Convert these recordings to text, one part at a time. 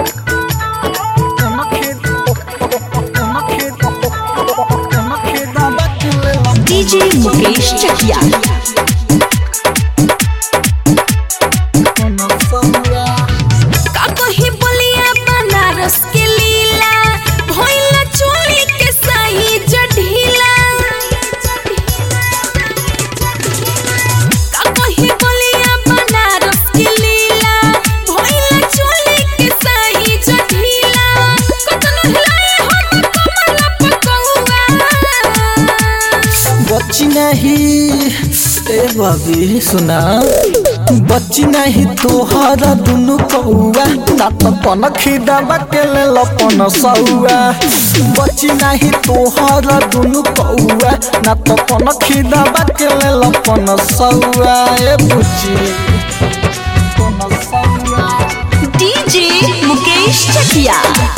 DJ Mukesh Chakia. का कही बोलिया बनारस के लीला भइला चोली के सही जढीला का कही बोलिया बनारस के लीला भइला चोली के सही जढीला कतनो हिलाए हम कमला पकौआ बच्ची नहीं ए बबी सुना बच्ची नहीं तोहरा दुनु कौआ ना तो पन खिदाबा के ले लपन सौआ बच्ची नहीं तोहरा दुनु कौआ ना तो पन खिदाबा के ले लपन सौआ ए बुच्ची पन सौआ DJ Mukesh Chakia.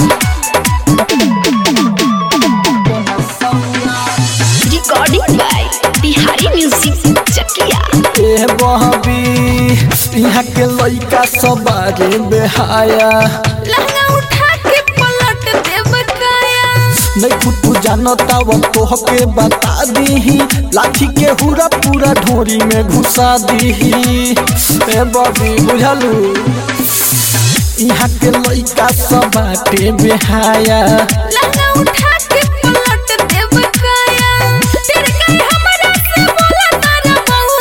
पन सौआ Recording by Bihari Music Chakia. ए बहबी यहाँ के लइका सब बारे बेहाया लहंगा उठा के पलट देब काया नहीं कुछ जानता वो तोहके बता दीही लाठी के हुरा पूरा ढोरी में घुसा दीही ए बबी बुझलू यहाँ के लइका सब बाटे बेहाया लहंगा उठा के पलट देब काया तेरे काहे हमरा से बोला तारा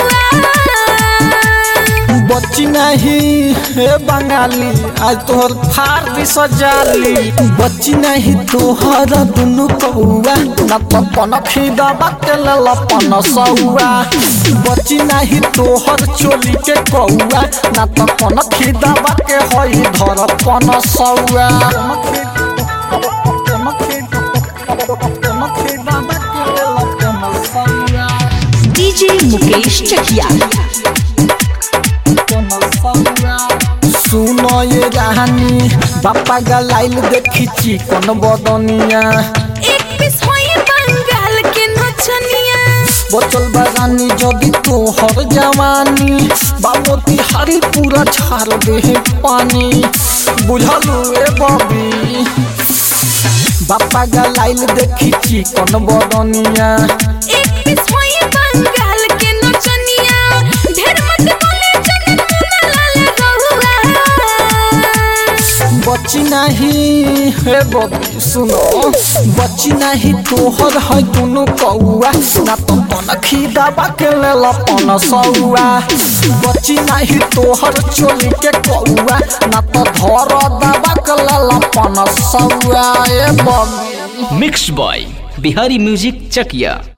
बउआ बच्ची नहीं हे बंगाली आज तोहर फार भी सजाली बच्ची नहीं तोहर दुनु कौआ न पपन खिदबा के लपन सौआ बच्ची नहीं तोहर चोली के कौआ न पपन खिदबा के हई धरपन सौआ DJ Mukesh Chakia. सुनो ये रानी बापा गलाइल देखी चिकन बदनिया एक पीस होई बंगाल के नचनिया बचल बगानी जदि तोहर जवानी बाबोती हरी पूरा छार दे पानी बुझलू ए बबी बापा गलाइल देखी चिकन बदनिया एक पीस होई बंगाल के नचनिया ढेर मत बोले जने मुना लाल गहुआ बच्ची नहीं हे बबी सुनो बच्ची नहीं तोहर है दुनु कौआ ना तो पन खिदाबा के ले लपन सौआ बच्ची नहीं तोहर चोली के कौआ ना तो धर दबा के ले लपन सौआ ए बबी mix by Bihari music Chakiya